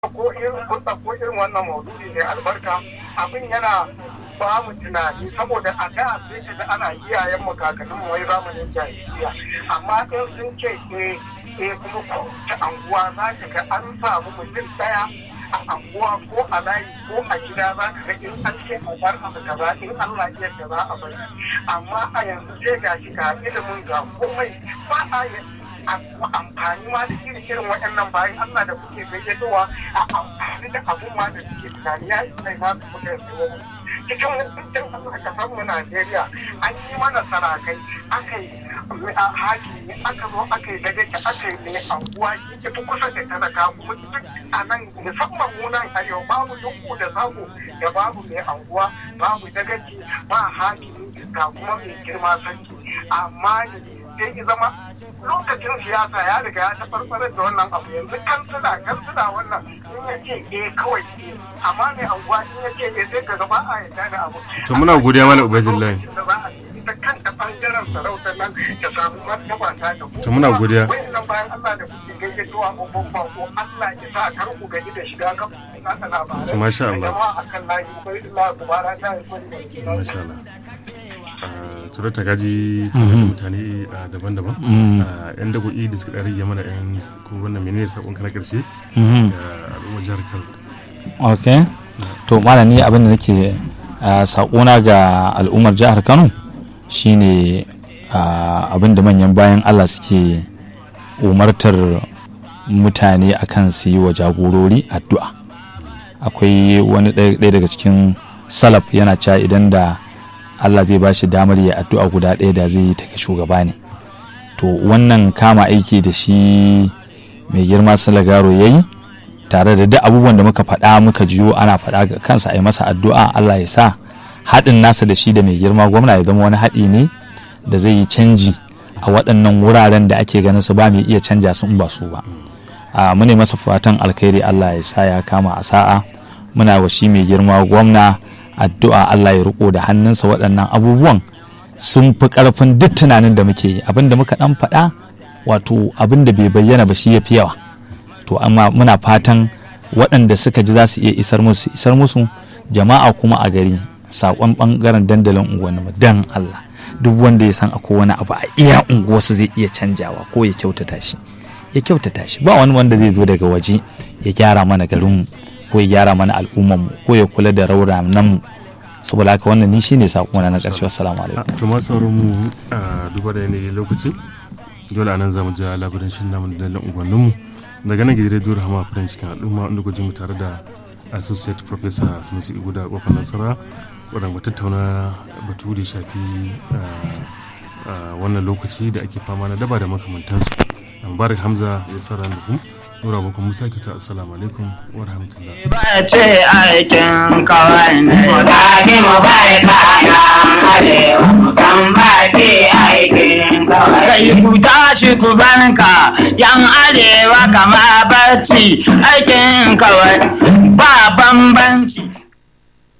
ko irin kun ko irin wannan maudu'i ne albarka abin yana ba mu tunani saboda a da sai ka ga ana iyayen mu kakannin mu wai zamanin jahiliya amma in sun ce eh eh kuma ko ta anguwa za ka ga an samu mutum daya a anguwa ko a layi ko a gida za ka ga in an ce a bar abu kaza in Allah ya yarda za a bari amma a yanzu sai ga shi ga ilimin ga komai ba a amfani ma da irin irin waɗannan bayan Allah da kuke gayyatowa a amfani da abun ma da suke tunani ya yi mai masu kuka yanzu cikin hukuncin Allah kasar mu Najeriya an yi mana sarakai aka yi hakimi aka zo aka yi dagaci aka yi mai anguwa ita kusa da talaka kuma duk a nan musamman mu nan arewa babu duku da sako da babu mai anguwa babu dagaci ba hakimi ga kuma mai girma sarki amma sai zama lokacin siyasa ya riga ya tafarfarar da wannan abu yanzu kansila kansila wannan in ya ce eh kawai eh amma mai anguwa in ya ce eh sai ka gaba a yarda da abu to muna godiya mana ubaidillahi ita kanta bangaren sarautar nan ta samu martaba ta da to muna godiya wannan bayan Allah da kuke gaggatuwa babban bako Allah ya sa kar ku gaji da shiga kan kasa labarai to masha Allah akan layi ubaidillahi kubara ta yi kwani masha Allah tsoro ta gaji mutane daban-daban yan dago'i da suka rage mana yan ko wannan menene sakon ka na karshe al'ummar jihar Kano ok to malam ni abin da nake sakona ga al'ummar jihar Kano shine abin da manyan bayan Allah suke umartar mutane akan su yi wa jagorori addu'a akwai wani ɗaya daga cikin salaf yana cewa idan da Allah zai ba shi damar ya addu'a guda ɗaya da zai yi ta ga shugaba ne to wannan kama aiki da shi mai girma salagaro ya yi tare da duk abubuwan da muka faɗa muka jiyo ana faɗa ga kansa a yi masa addu'a Allah ya sa haɗin nasa da shi da mai girma gwamna ya zama wani haɗi ne da zai yi canji a waɗannan wuraren da ake ganin su ba mai iya canja su in ba su ba a mune masa fatan alkhairi Allah ya sa ya kama a sa'a muna wa shi mai girma gwamna addu'a Allah ya riko da hannunsa waɗannan abubuwan sun fi ƙarfin duk tunanin da muke yi abin da muka ɗan faɗa wato abin da bai bayyana ba shi ya fi yawa to amma muna fatan waɗanda suka ji za su iya isar musu isar musu jama'a kuma a gari saƙon ɓangaren dandalin unguwanni dan Allah duk wanda ya san akwai wani abu a iya unguwarsu zai iya canjawa ko ya kyautata shi ya kyautata shi ba wani wanda zai zo daga waje ya gyara mana garinmu ko ya gyara mana al'ummarmu ko ya kula da raunanmu saboda haka wannan ni shine sakona na ƙarshe assalamu alaikum to ma sauran mu duba da yanayi lokaci dole anan zamu ji labarin shin namu da dalan unguwanninmu daga nan gidan radio rahama farin cikin al'umma inda gujin mu tare da associate professor Sumisi Iguda kofar Nasara wadanda tattauna batu da shafi wannan lokaci da ake fama na daba da makamantansu Mubarak Hamza ya saura da ku Nura Boko Musa kita assalamu alaikum wa rahmatullah. Ba ce aikin kawai ne. Mu tafi mu bai kayan arewa mu kan ba ce aikin kawai. Kai ku tashi ku banka yan arewa kama barci aikin kawai ba bambanci.